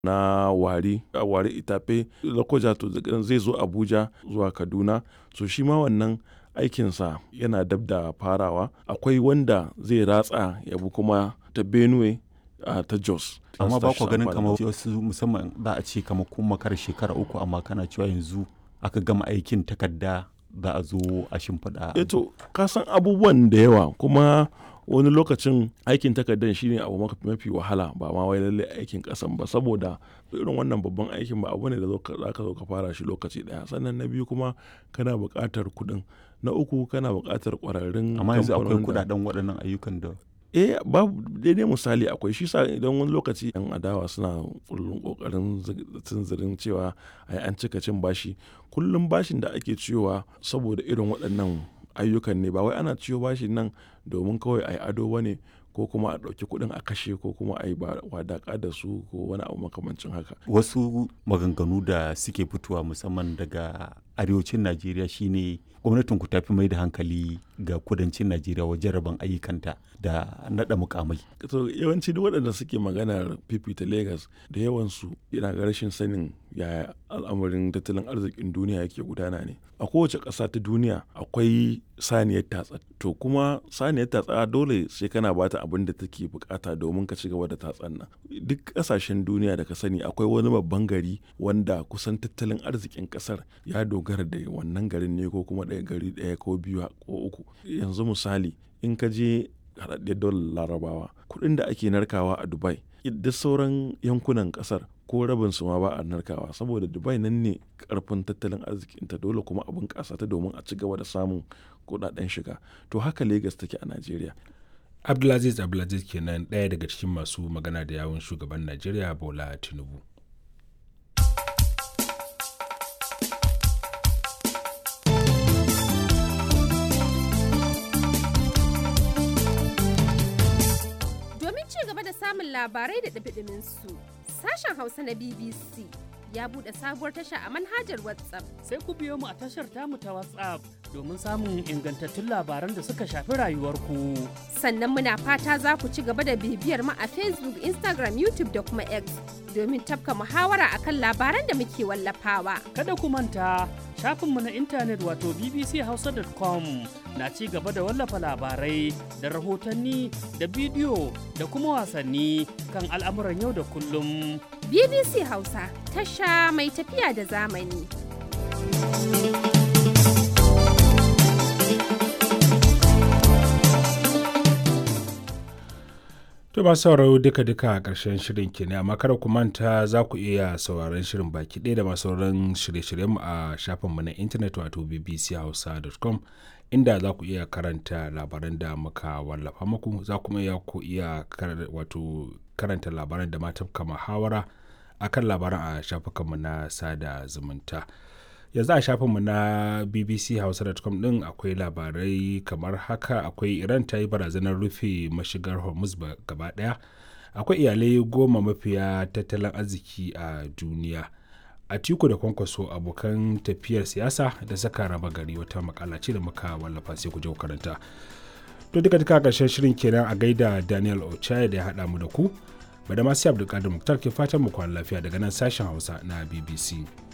na wari a wari itafe lokoja to zai zo abuja zuwa kaduna so shi ma wannan aikinsa yana dab da farawa akwai wanda zai ratsa ya bi kuma ta benue uh, ta jos amma ba ku ganin kamar wasu musamman za a ce kamar kun makar shekara uku amma kana cewa yanzu aka gama aikin takarda za a zo a shimfiɗa eto ka san abubuwan da yawa kuma wani lokacin aikin takardar shine abu mafi wahala ba ma wai lalle aikin kasan ba saboda irin wannan babban aikin ba abu ne da za ka zo ka fara shi lokaci daya sannan na biyu kuma kana buƙatar kuɗin na uku kana buƙatar ƙwararrun amma yanzu akwai kuɗaɗen waɗannan ayyukan da eh babu daidai misali akwai shi sa idan wani lokaci yan adawa suna kullum kokarin tunzirin cewa ai an cika cin bashi kullum bashin da ake ciyowa saboda irin waɗannan ayyukan ne ba wai ana ciyo bashin nan domin kawai ai ado bane ko kuma a ɗauki kuɗin a kashe ko kuma a yi wadaƙa da su ko wani abu makamancin haka. Wasu maganganu da suke fitowa musamman daga arewacin Najeriya shine gwamnatin ku tafi mai da hankali ga kudancin Najeriya wajen rabon ayyukanta da naɗa mukamai. To yawanci duk waɗanda suke maganar fifita Legas da yawansu yana ga rashin sanin yaya al'amarin tattalin arzikin duniya yake gudana ne. A kowace ƙasa ta duniya akwai saniyar tatsa. To kuma saniyar tatsa dole sai kana bata abin da take bukata domin ka ci gaba da tatsan nan. Duk ƙasashen duniya da ka sani akwai wani babban gari wanda kusan tattalin arzikin ƙasar ya dogara da wannan garin ne ko kuma ɗaya gari ɗaya ko biyu ko uku. Yanzu misali in ka je haɗaɗɗiyar daular larabawa kuɗin da ake narkawa a dubai duk sauran yankunan ƙasar ko rabin su ma ba a narkawa saboda dubai nan ne karfin tattalin arzikinta dole kuma abin ƙasa ta domin a ci gaba da samun kuɗaɗen shiga to haka lagos take a najeriya abdulaziz abdulaziz kenan ɗaya daga cikin masu magana da yawun shugaban najeriya bola tinubu samun labarai da ɗabiɗimin su. Sashen Hausa na BBC ya buɗe sabuwar tasha a manhajar WhatsApp. Sai ku biyo mu a tashar tamu ta WhatsApp domin samun ingantattun labaran da suka shafi rayuwarku. Sannan muna fata za ku ci gaba da bibiyar mu a Facebook, Instagram, YouTube da kuma X domin tafka muhawara akan labaran da muke wallafawa. Kada ku manta shafinmu na intanet wato bbchausa.com na ci gaba da wallafa labarai da rahotanni da bidiyo da kuma wasanni kan al'amuran yau da kullum. BBC Hausa tasha mai tafiya da zamani. To ba sauraro duka-duka a ƙarshen shirin kenan amma kada ku manta za ku iya sauraron shirin baki ɗaya da masu sauran shirye-shiryenmu a shafinmu na intanet wato bbchausa.com inda za ku iya karanta labaran da muka wallafa muku za kuma iya ku iya wato karanta labaran da mata kama hawara akan labaran a shafukanmu na sada zumunta. yanzu a shafinmu na bbchausa.com din akwai labarai kamar haka akwai iran ta yi barazanar rufe mashigar hormuz gaba daya akwai iyalai goma mafiya tattalin arziki a duniya a tiku da kwankwaso abokan tafiyar siyasa da saka raba gari wata makala ce da muka wallafa sai ku je karanta to duka duka karshen shirin kenan a gaida daniel ochaya da ya haɗa mu da ku bada masu abdulkadir muktar ke fatan mu kwana lafiya daga nan sashen hausa na bbc